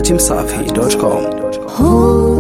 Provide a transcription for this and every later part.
dachimsafi.com.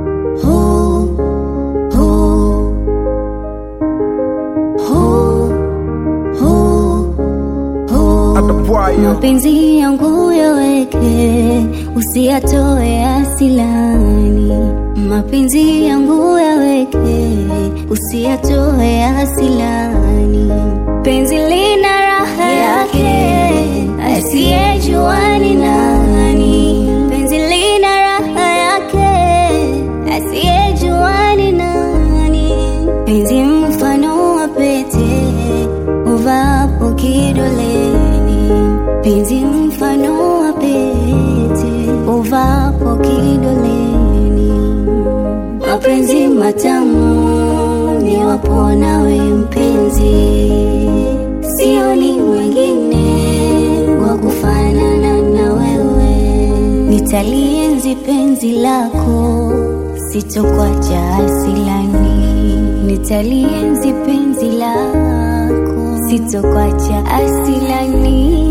mapenzi yangu yaweke, usiyatoe asilani. Mapenzi yangu yaweke, usiyatoe asilani. Penzi lina raha yake, asiyejua ni nani. Penzi lina raha yake, asiyejua ni nani. Penzi mfano wa pete, uvapo kidoleni penzi mfano wa pete uvapo kidoleni, mapenzi matamu ni wapo nawe mpenzi, sioni mwingine wa kufanana na wewe, nitalienzi penzi lako, sitokuacha asilani, nitalienzi penzi lako, sitokuacha asilani.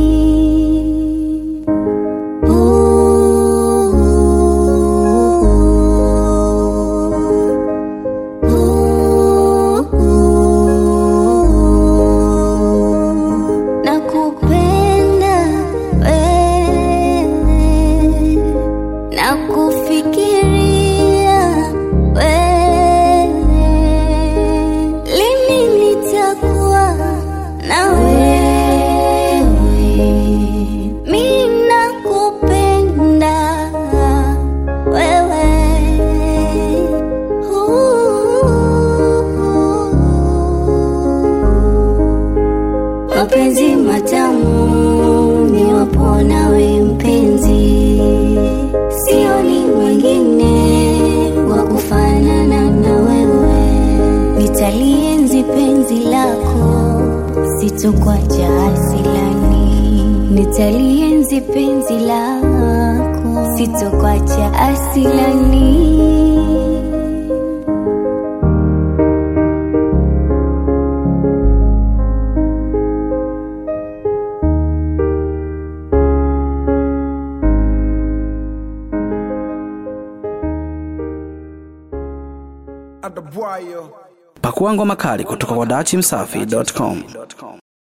Nakupenda wewe, nakufikiria wewe, lini nitakuwa na wewe? Mimi nakupenda wewe. mapenzi matamu ni wapo nawe mpenzi, sioni mwingine wa kufanana na wewe, nitalienzi penzi lako, sitokuacha asilani, nitalienzi penzi lako, sitokuacha asilani. Pakua ngoma kali kutoka kwa dachimsafi.com.